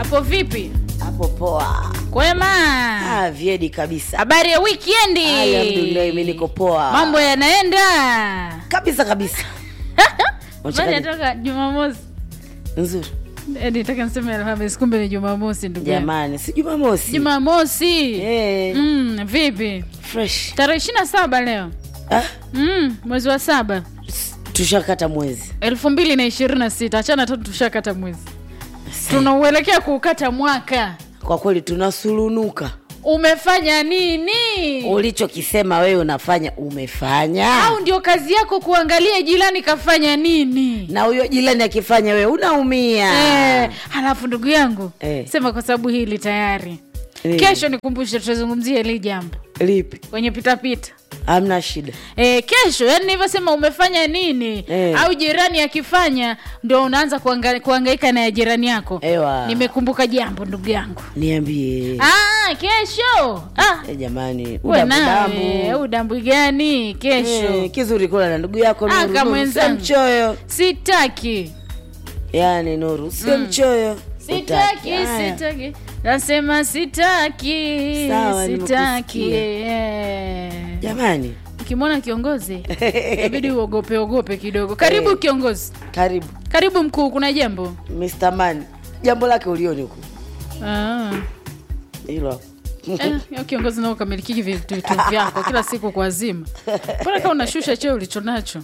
hapo vipi hapo poa. kwema Ah, vyedi kabisa. habari ya wikendi Alhamdulillah, mimi niko poa. mambo yanaenda kabisa kabisa. bali atoka jumamosi Nzuri. Eh, nitaka niseme alhamis kumbe ni jumamosi ndugu yangu. Jamani, si Jumamosi. jumamosi Eh, mm, vipi fresh. tarehe ishiri na saba leo Ah, mm, mwezi wa saba tushakata mwezi. elfu mbili na ishirini na sita achana tatu tushakata mwezi tunauelekea kuukata mwaka Kwa kweli tunasulunuka. umefanya nini Ulichokisema wewe unafanya umefanya. au ndio kazi yako kuangalia jirani kafanya nini Na huyo jirani akifanya wewe unaumia. eh, halafu ndugu yangu Eh. sema kwa sababu hili tayari Eh, kesho nikumbushe tutazungumzia hili jambo lipi? kwenye pitapita Hamna shida. E, kesho yani nilivyosema umefanya nini Eh. au jirani akifanya ndio unaanza kuanga, kuangaika na ya jirani yako Ewa. nimekumbuka jambo ndugu yangu Niambie. ah, kesho ah, Eh, jamani, we nawe udambudambu. udambu gani kesho Eh, kizuri kula na ndugu yako Ah, Nuru, kama Nuru, mwenzangu. sio mchoyo. sitaki Yaani Nuru, sio mchoyo. sitaki Utaki. Haya. sitaki nasema sitaki Sawa, sitaki nimekusikia. eh. Jamani, ukimwona kiongozi inabidi uogope ogope kidogo karibu Eh. kiongozi karibu karibu mkuu kuna jambo Mr. Man. Jambo lake ulioni huku. ah. Hilo hapo. Eh, ya kiongozi nao ukamilikiki vitu vitu vyako kila siku kwa zima mbona kama unashusha cheo ulicho nacho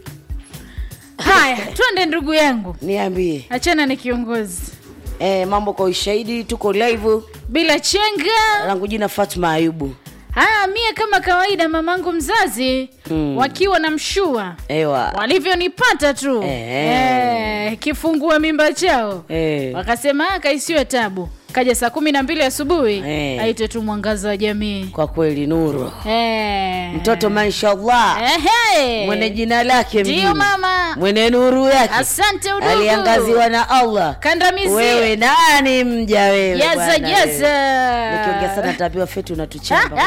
haya twende ndugu yangu Niambie. achana ni kiongozi Eh, mambo kwa ushahidi tuko live. bila chenga Langu jina Fatma Ayubu. ah, mie kama kawaida mamangu mzazi Mm. wakiwa na mshua Ewa. walivyonipata tu Eh. eh, kifungua mimba chao Eh. wakasema "Ah, kaisiwe tabu kaja saa kumi na mbili asubuhi Eh. aite tu mwangaza wa jamii Kwa kweli Nuru. eh. Mtoto mashallah. Ehe. Mwenye jina lake Ndio mjini. mama Mwenye nuru yake. asante udugu Aliangaziwa na Allah. kandamizi Wewe nani mja wewe? jaza bwana wewe? jaza Nikiongea sana tabiwa fetu unatuchamba.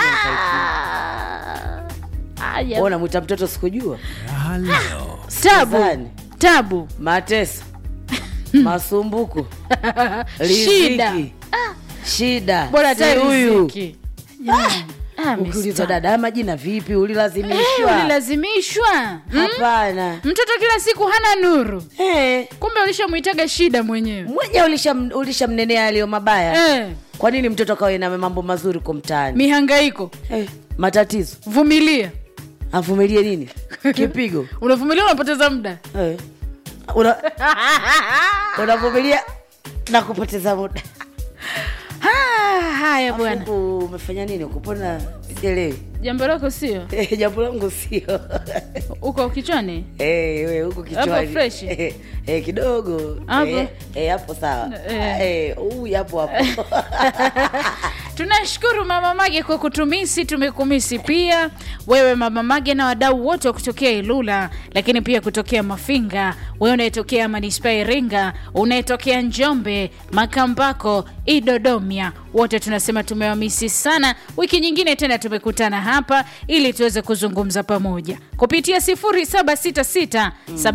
Ah, ya- Ona mwita mtoto sikujua. tabu Zani. tabu Mateso. Masumbuko. shida Riziki. Shida. bora Si hata huyu. riziki Jamani. Ah, Ukiulizwa mister. dada, haya majina vipi? Eh, Ulilazimishwa? ulilazimishwa Mm? Hapana. mtoto kila siku hana nuru Eh, kumbe ulishamwitaga shida mwenyewe mwenye ulishamnenea ulisha aliyo mabaya. eh, Kwa nini mtoto kawe na mambo mazuri kwa mtaani? mihangaiko Eh, matatizo. vumilia Avumilie nini? Kipigo. unavumilia unapoteza muda Eh. Una unavumilia na kupoteza muda. Ah, haya bwana Huku umefanya nini? Kupona sielewi. jambo lako sio Eh, jambo langu sio. uko kichwani Eh, we huko kichwani. Hapo fresh? Eh, eh, kidogo. Hapo? Eh, eh, hapo sawa. Eh. Eh, huyu hapo hapo. tunashukuru mama mage kwa kutumisi tumekumisi pia wewe mama mage na wadau wote wa kutokea ilula lakini pia kutokea mafinga wewe unayetokea manispaa ya iringa unayetokea njombe makambako idodomia wote tunasema tumewamisi sana wiki nyingine tena tumekutana hapa ili tuweze kuzungumza pamoja kupitia 0766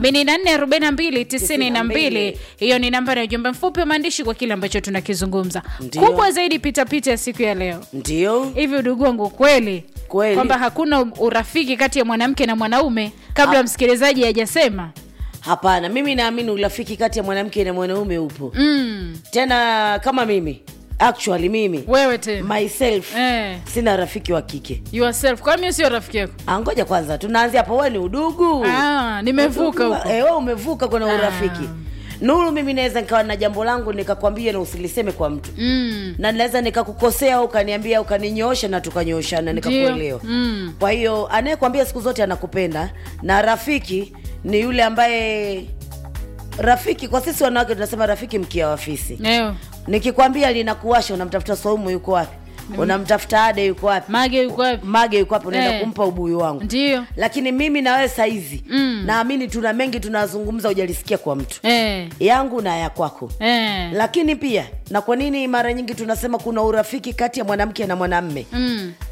744292 hiyo ni nambari ya ujumbe mfupi wa maandishi kwa kile ambacho tunakizungumza Ndio. kubwa zaidi pitapita ya siku ya leo Ndio. hivi udugu wangu kweli Kweli. kwamba hakuna urafiki kati ya mwanamke na mwanaume kabla msikilizaji hajasema Hapana, mimi naamini urafiki kati ya mwanamke na mwanaume upo. mm, Tena kama mimi, actually mimi wewe tena myself eh, sina rafiki wa kike. yourself kwa mimi sio rafiki yako Ah, ngoja kwanza tunaanzia hapo, wewe ni udugu. ah, nimevuka Udugu, huko Eh, wewe umevuka kwenye Ah. urafiki. Nuru, mimi naweza nikawa na jambo langu nikakwambia na usiliseme kwa mtu mm, na naweza nikakukosea au ukaniambia ukaninyoosha na tukanyooshana nikakuelewa. mm. Kwa hiyo anayekwambia siku zote anakupenda na rafiki ni yule ambaye rafiki, kwa sisi wanawake tunasema rafiki mkia wa fisi. Leo Nikikwambia linakuwasha, unamtafuta Saumu yuko wapi? Unamtafuta Ade yuko wapi? mage yuko wapi Mage yuko wapi? Unaenda Eh. kumpa ubuyu wangu. ndio Lakini mimi na wewe saizi Mm. naamini tuna mengi tunazungumza, hujalisikia kwa mtu eh, yangu na ya kwako eh. lakini pia na kwa nini mara nyingi tunasema kuna urafiki kati ya mwanamke na mwanamme Mm.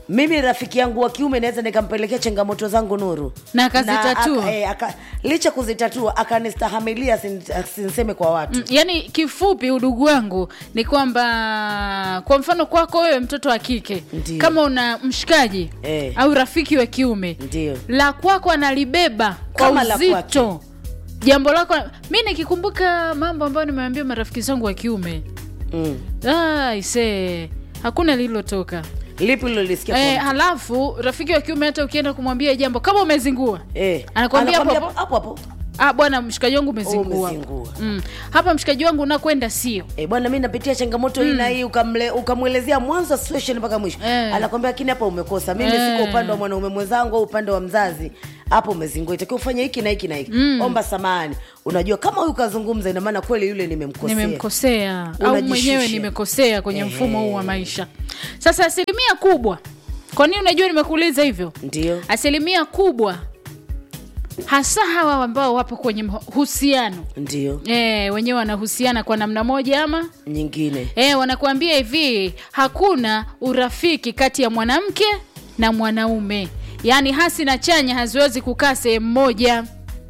mimi rafiki yangu wa kiume naweza nikampelekea changamoto zangu nuru Na akazitatua. aka, eh, aka, licha kuzitatua akanistahamilia sin- sinseme kwa watu Mm, yaani kifupi udugu wangu ni kwamba kwa mfano kwako wewe mtoto wa kike Ndiyo. kama una mshikaji Eh. au rafiki wa kiume Ndiyo. la kwako analibeba kwa Kama la uzito jambo lako mi nikikumbuka mambo ambayo nimeambia marafiki zangu wa kiume mm. ah, ise hakuna lililotoka lipi lilolisikia eh, kwa mtu? halafu rafiki wa kiume hata ukienda kumwambia jambo kama umezingua eh. anakwambia hapo Anakwambia hapo. hapo hapo ah, bwana mshikaji wangu umezingua Umezingua. mm. hapa mshikaji wangu unakwenda sio Eh, bwana mi napitia changamoto hii na hii ukamle- ukamwelezea mwanzo wa situation mpaka mwisho Eh. anakwambia lakini hapa umekosa mimi Eh. siko upande wa mwanaume mwenzangu au upande wa mzazi hapo umezingua itakiwa ufanye hiki na hiki na hiki omba samahani unajua kama huyu kazungumza ina maana kweli yule nimemkosea nimemkosea au Unajishusha. mwenyewe nimekosea kwenye Ehe. mfumo huu wa maisha sasa asilimia kubwa kwa nini unajua nimekuuliza hivyo ndio asilimia kubwa hasa hawa ambao wapo kwenye mahusiano ndio e, wenyewe wanahusiana kwa namna moja ama nyingine e, wanakuambia hivi hakuna urafiki kati ya mwanamke na mwanaume yaani hasi na chanya haziwezi kukaa sehemu moja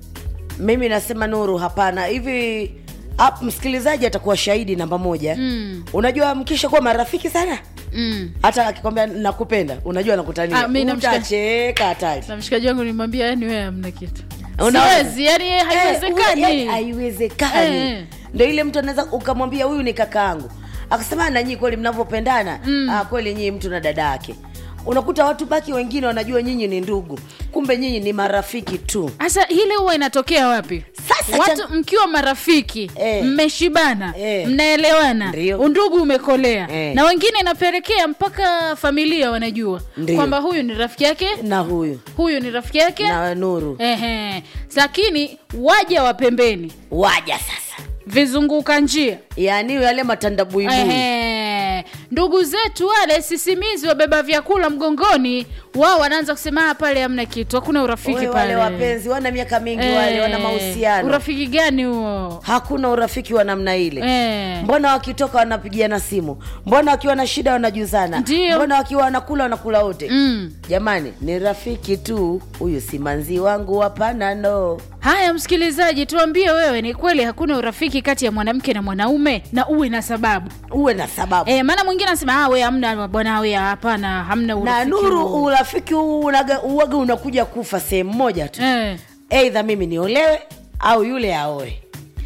mimi nasema nuru hapana hivi ap, msikilizaji atakuwa shahidi namba moja Mm. unajua mkisha kuwa marafiki sana mm. hata akikwambia nakupenda unajua Ah, nakutania mi namshika- utacheka hatari na mshikaji wangu nimwambia yani wewe hamna kitu Unaona? siwezi yani Eh, haiwezekani yaani haiwezekani Eh. ndo ile mtu anaweza ukamwambia huyu ni kakaangu akasema na nyii kweli mnavyopendana mm. ah, kweli nyii mtu na dada yake unakuta watu baki wengine wanajua nyinyi ni ndugu kumbe nyinyi ni marafiki tu sasa ile huwa inatokea wapi Sasa watu chan- mkiwa marafiki Eh. mmeshibana Eh. mnaelewana Ndio. undugu umekolea Eh. na wengine inapelekea mpaka familia wanajua Ndio. kwamba huyu ni rafiki yake na huyu huyu ni rafiki yake na nuru Ehe. lakini waja wa pembeni waja sasa vizunguka njia yaani yale matandabuibui Ehe. ndugu zetu wale sisimizi wabeba vyakula mgongoni wao wanaanza kusema "Ah, pale hamna kitu hakuna urafiki Wewe pale wale wapenzi wana miaka mingi Eh, wale wana mahusiano urafiki gani huo hakuna urafiki wa namna ile Eh. mbona wakitoka wanapigiana simu mbona wakiwa na shida wanajuzana Ndio. mbona wakiwa wanakula wanakula wote Mm. jamani ni rafiki tu huyu si manzi wangu hapana no haya msikilizaji tuambie wewe ni kweli hakuna urafiki kati ya mwanamke na mwanaume na uwe na sababu uwe na sababu e, maana mwingine anasema "Ah, we hamna bwana we hapana hamna na urafiki nuru huo." urafiki huu unaga- uwaga unakuja kufa sehemu moja tu Eh. eidha mimi niolewe au yule aoe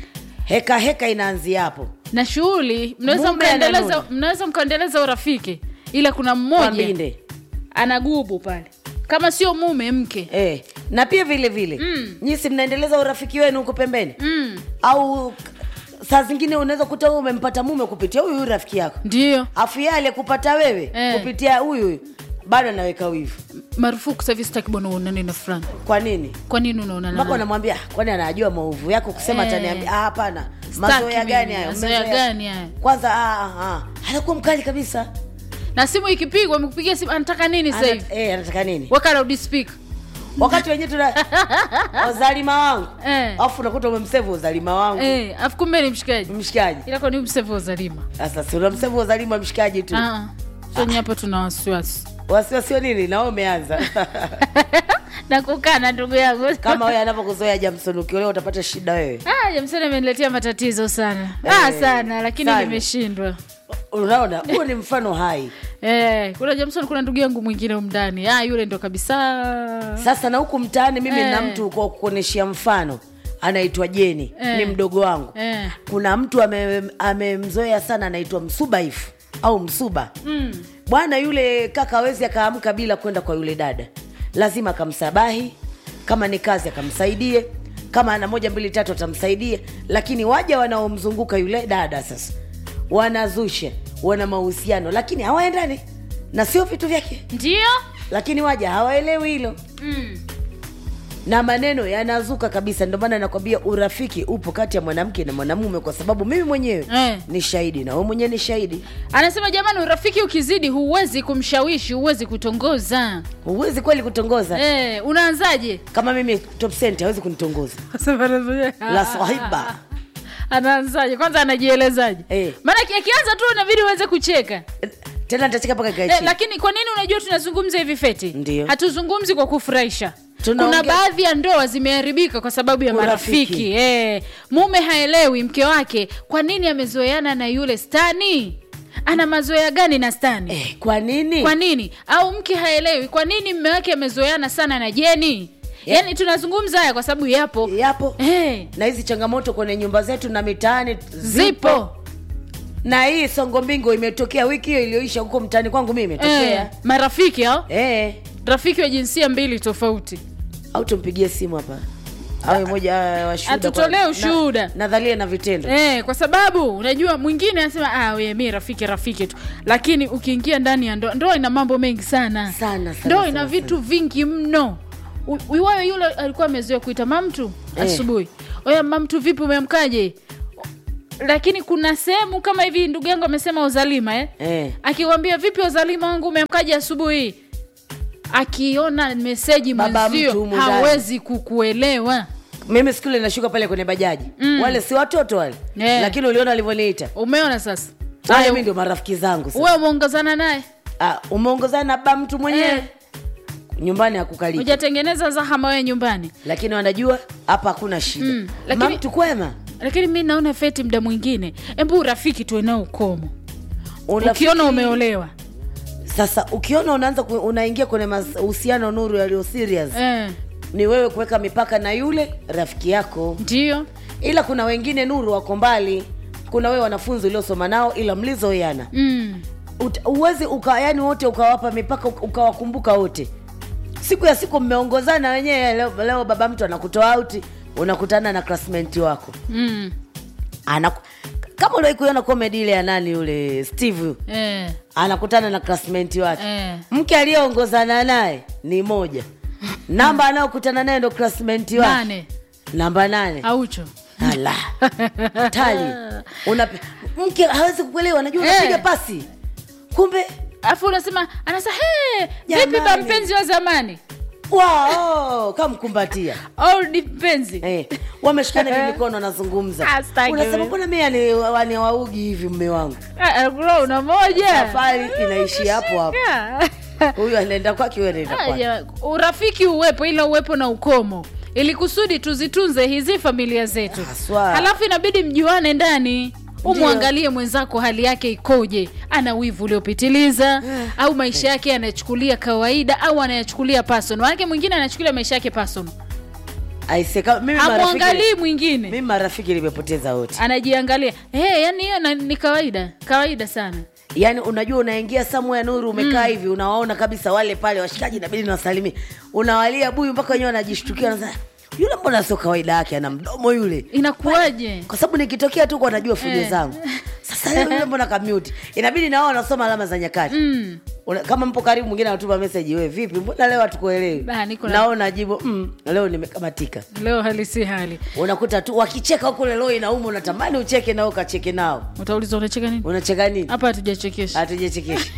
heka heka inaanzia hapo na shughuli mnaweza Mume mkaendeleza ananuna. mnaweza mkaendeleza urafiki ila kuna kwa mmoja mbinde ana gubu pale kama sio mume mke eh. na pia vile vile Mm. nyisi mnaendeleza urafiki wenu huko pembeni mm. au saa zingine unaweza kuta wewe umempata mume kupitia huyu huyu rafiki yako ndio afu yeye aliyekupata wewe Eh. kupitia huyu huyu bado anaweka wivu marufuku sahivi sitaki bwana uonane na fulani kwa nini kwa nini unaonana mpaka naye? unamwambia "Ah, kwani anajua maovu yako kusema Eh. ataniambia "Ah, hapana Sitaki mazoea mimi, gani hayo mazoea Mmezoea- gani hayo? kwanza ah, ah, ah. anakuwa mkali kabisa na simu ikipigwa amekupigia simu anataka nini sasa hivi Ana- eh, anataka nini weka loud speaker wakati wenyewe tuna uzalima wangu Eh. alafu unakuta umemsevu uzalima wangu eh afu kumbe ni mshikaji mshikaji ila kwa ni msevu uzalima sasa si unamsevu uzalima mshikaji tu ah sonye hapa tuna wasiwasi wasiwasio nini nao umeanza na kukana ndugu yangu kama wewe anavyokuzoea jamson ukiolewa utapata shida wewe ah jamsoni ameniletea matatizo sana ah Eh, sana lakini sana. nimeshindwa unaona huo ni mfano hai eh kuna jamson kuna ndugu yangu mwingine umndani ah yule ndo kabisa sasa na huku mtaani mimi Eh. na mtu kwa kuonyeshia mfano anaitwa jeni Eh. ni mdogo wangu eh kuna mtu ame- amemzoea sana anaitwa msubaifu au msuba mm. bwana yule kaka awezi akaamka bila kwenda kwa yule dada lazima akamsabahi kama ni kazi akamsaidie kama ana moja mbili tatu atamsaidia lakini waja wanaomzunguka yule dada sasa wanazusha wana mahusiano lakini hawaendani na sio vitu vyake ndio lakini waja hawaelewi hilo mm. na maneno yanazuka kabisa ndio maana nakwambia urafiki upo kati ya mwanamke na mwanamume kwa sababu mimi mwenyewe Eh. ni shahidi na wewe mwenyewe ni shahidi anasema jamani urafiki ukizidi huwezi kumshawishi huwezi kutongoza huwezi kweli kutongoza eh, unaanzaje kama mimi top cent hawezi kunitongoza la swahiba anaanzaje kwanza anajielezaje Eh. maana aki- akianza tu inabidi uweze kucheka tena nitacheka mpaka ikae Eh, chini lakini kwa nini unajua tunazungumza hivi feti Ndio. hatuzungumzi kwa kufurahisha Tunaongea- kuna baadhi ya ndoa zimeharibika kwa sababu ya Urafiki. marafiki eh, mume haelewi mke wake kwa nini amezoeana na yule stani ana mazoea gani na stani eh, kwa nini kwa nini au mke haelewi kwa nini mme wake amezoeana sana na jeni yaani tunazungumza haya kwa sababu yapo yapo Eh, na hizi changamoto kwenye nyumba zetu na mitaani zipo na hii songo mbingo imetokea wiki hiyo iliyoisha huko mtaani kwangu mimi eh, imetokea marafiki hao eh. rafiki wa jinsia mbili tofauti au tumpigie simu hapa awe moja ah, wa shuhuda Atutolee kwa- ushuhuda. na- nadharia na vitendo Eh, kwa sababu unajua mwingine anasema ah, we mi rafiki rafiki tu lakini ukiingia ndani ya ndoa ndoa ina mambo mengi sana Sana, sana, ndoa sana, ina sana. vitu vingi mno U- wewe yule alikuwa amezoea kuita mamtu Eh. asubuhi oya mamtu vipi umemkaje lakini kuna sehemu kama hivi ndugu yangu amesema uzalima eh? eh. akikwambia vipi uzalima wangu umemkaje asubuhi akiona meseji Baba mtu mwenzio humu ndani. hawezi kukuelewa mimi siku ile nashuka pale kwenye bajaji Mm. wale si watoto wale Eh. lakini uliona alivyoniita umeona sasa haya Haya, mi ndio marafiki zangu sasa. uwe umeongozana naye Ah, umeongozana na baba mtu mwenyewe Eh. nyumbani hakukaliki hujatengeneza zahama wewe nyumbani lakini wanajua hapa hakuna shida Mm, lakini- mamtu kwema lakini mi naona feti mda mwingine embu urafiki tuwe nao ukomo Urafiki- ukiona umeolewa sasa ukiona unaanza ku, unaingia kwenye mahusiano nuru yaliyo serious eh, ni wewe kuweka mipaka na yule rafiki yako ndio ila kuna wengine nuru wako mbali kuna wewe wanafunzi uliosoma nao ila mlizoiana mm. Ut- uwezi uka yani wote ukawapa mipaka uka- ukawakumbuka wote siku ya siku mmeongozana wenyewe leo, leo baba mtu anakutoa auti unakutana na classmate wako Mm. Anaku, kama uliwahi kuiona comedy ile ya nani yule steve Eh. anakutana na classmate wake Eh. mke aliyeongozana naye ni moja namba anayokutana naye ndo classmate wake nane namba nane aucho ala hatari Unapi- mke hawezi kukuelewa najua Eh. unapiga pasi kumbe alafu unasema anasema hey, vipi Jamani. ba mpenzi wa zamani wow, kamkumbatia old mpenzi eh, wameshikana hivi mikono wanazungumza Ah, sitaki unasema mimi. mbona mi ani- wani waugi hivi mme wangu Ah, ah, bro, una moja safari inaishi hapo hapo Ah. huyu anaenda kwake huyu anaenda Ah, kwake ja- urafiki uwepo ila uwepo na ukomo ili kusudi tuzitunze hizi familia zetu Haswa. halafu inabidi mjuane ndani umwangalie mwenzako hali yake ikoje ana wivu uliopitiliza au maisha yake anayachukulia kawaida au anayachukulia person manake mwingine anachukulia maisha yake person Aise, kama- mimi marafiki- amwangalii mwingine mimi marafiki nimepoteza wote anajiangalia hey, yani hiyo na- ni kawaida kawaida sana yaani unajua unaingia somewhere nuru umekaa hivi unawaona kabisa wale pale washikaji inabidi nawasalimia unawalia buyu mpaka wenyewe wanajishtukia wanasema yule mbona sio kawaida yake ana mdomo yule inakuwaje kwa sababu nikitokea tu kwa najua fujo Eh. zangu sasa leo yule mbona kamute inabidi na wao wanasoma alama za nyakati mm. Una, kama mpo karibu mwingine anatuma meseji we vipi mbona leo hatukuelewi Bah, niko na- nao najibu mm, leo nimekamatika leo hali si hali unakuta tu wakicheka huko lelo inauma unatamani ucheke nao ukacheke nao utauliza unacheka nini unacheka nini hapa hatujachekesha hatujachekesha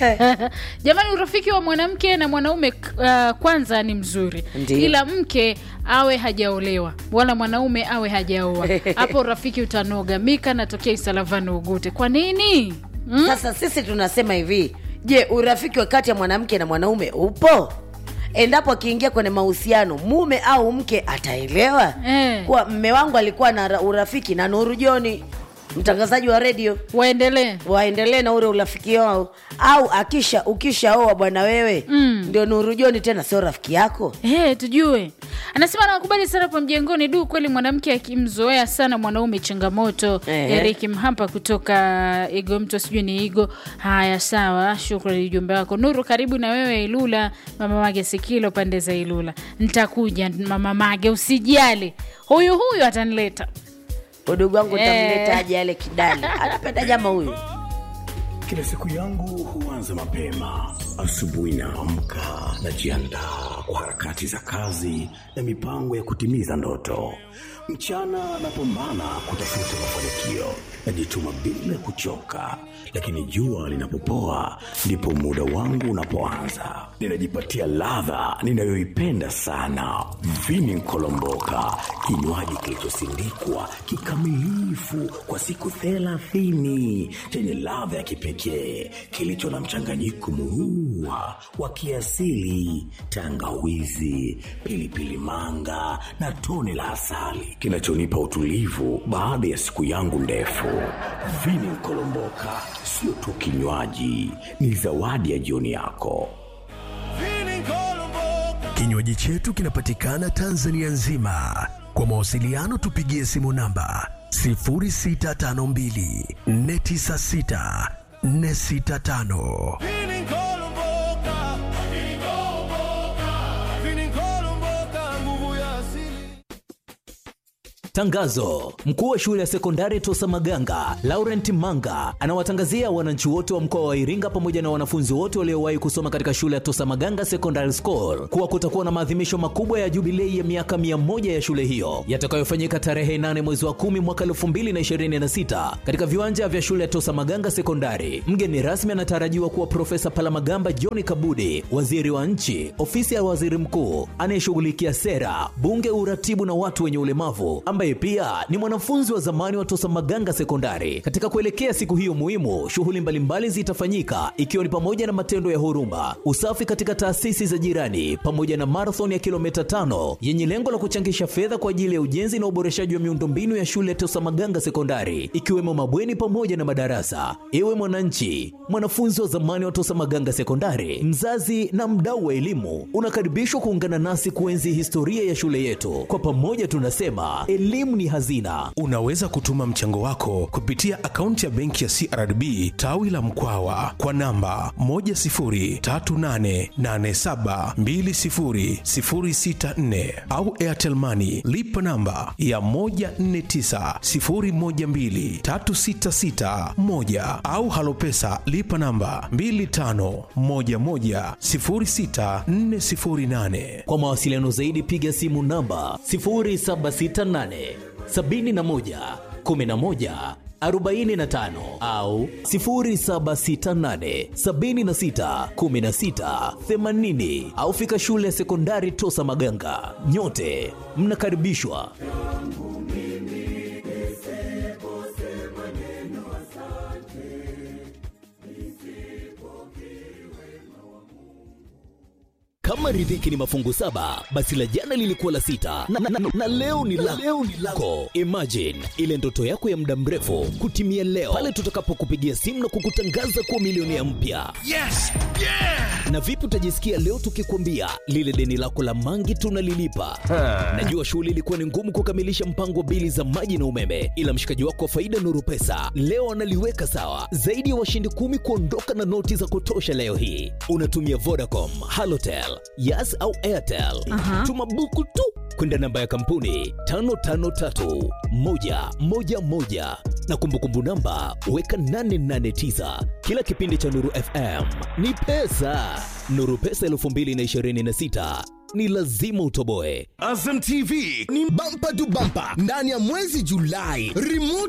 jamani urafiki wa mwanamke na mwanaume uh, kwanza ni mzuri Ndiyo. ila mke awe hajaolewa wala mwanaume awe hajaoa hapo urafiki utanoga mika natokea isalavani ugute kwa nini mm? sasa sisi tunasema hivi je urafiki wa kati ya mwanamke na mwanaume upo endapo akiingia kwenye mahusiano mume au mke ataelewa Eh. kuwa mme wangu alikuwa na ra- urafiki na nuru joni mtangazaji wa redio waendelee waendelee na ule urafiki wao au akisha ukishaoa bwana wewe Mm. ndio nuru joni tena sio rafiki yako Hey, tujue anasema anawakubali sana pa mjengoni du kweli mwanamke akimzoea sana mwanaume changamoto Ehe. erik mhampa kutoka igo mto sijui ni igo haya sawa shukrani ujumbe wako nuru karibu na wewe ilula mama mage sikilo pande za ilula ntakuja mama mage usijali huyu huyu atanileta udugu wangu Eh. utamleta aje yale kidali anapenda jama huyu Kila siku yangu huanza mapema. Asubuhi naamka, najiandaa kwa harakati za kazi na mipango ya kutimiza ndoto. Mchana napambana kutafuta mafanikio, najituma bila kuchoka, lakini jua linapopoa ndipo muda wangu unapoanza. Ninajipatia ladha ninayoipenda sana, vini nkolomboka, kinywaji kilichosindikwa kikamilifu kwa siku thelathini chenye ladha ya kipekee kilicho na mchanganyiko murua wa kiasili, tangawizi, pilipili manga na tone la asali kinachonipa utulivu baada ya siku yangu ndefu. Vini Nkolomboka sio tu kinywaji, ni zawadi ya jioni yako. Kinywaji chetu kinapatikana Tanzania nzima. Kwa mawasiliano tupigie simu namba 0652 496 465. Tangazo: mkuu wa shule ya sekondari Tosa Maganga Laurent Manga anawatangazia wananchi wote wa mkoa wa Iringa pamoja na wanafunzi wote waliowahi kusoma katika shule ya Tosa Maganga Secondary School kuwa kutakuwa na maadhimisho makubwa ya jubilei ya miaka mia moja ya shule hiyo yatakayofanyika tarehe 8 mwezi wa 10 mwaka 2026 katika viwanja vya shule ya Tosa Maganga Sekondari. Mgeni rasmi anatarajiwa kuwa Profesa Palamagamba John Kabudi, waziri wa nchi, ofisi ya waziri mkuu anayeshughulikia sera, bunge, uratibu na watu wenye ulemavu ambaye pia ni mwanafunzi wa zamani wa Tosa Maganga Sekondari. Katika kuelekea siku hiyo muhimu, shughuli mbalimbali zitafanyika ikiwa ni pamoja na matendo ya huruma, usafi katika taasisi za jirani, pamoja na marathon ya kilomita tano yenye lengo la kuchangisha fedha kwa ajili ya ujenzi na uboreshaji wa miundombinu ya shule ya Tosa Maganga Sekondari, ikiwemo mabweni pamoja na madarasa. Ewe mwananchi, mwanafunzi wa zamani wa Tosa Maganga Sekondari, mzazi na mdau wa elimu, unakaribishwa kuungana nasi kuenzi historia ya shule yetu. Kwa pamoja tunasema elimu ni hazina. Unaweza kutuma mchango wako kupitia akaunti ya benki ya CRDB tawi la Mkwawa kwa namba 10388720064 au Airtel Money lipa namba ya 1490123661 au Halopesa lipa namba 25110648. Kwa mawasiliano zaidi piga simu namba 0768 71 11 45 au 0768 76 16 80 au fika shule ya sekondari Tosa Maganga. Nyote mnakaribishwa. Kama riziki ni mafungu saba, basi la jana lilikuwa la sita na, na, na, na leo ni la leo ni lako. Imagine ile ndoto yako ya muda mrefu kutimia leo pale tutakapokupigia simu na kukutangaza kuwa milionea mpya. Yes! Yeah! Na vipi utajisikia leo tukikwambia lile deni lako la mangi tunalilipa? Najua shughuli ilikuwa ni ngumu kukamilisha mpango wa bili za maji na umeme, ila mshikaji wako wa faida Nuru Pesa leo analiweka sawa. Zaidi ya washindi kumi kuondoka na noti za kutosha leo hii. Unatumia Vodacom, Halotel, Yas au Airtel. Tuma buku tu kwenda namba ya kampuni 553111 na kumbukumbu namba weka 889. Kila kipindi cha Nuru FM ni pesa. Nuru Pesa 2026 ni lazima utoboe. Azam TV ni bampa tu bampa ndani ya mwezi Julai, remote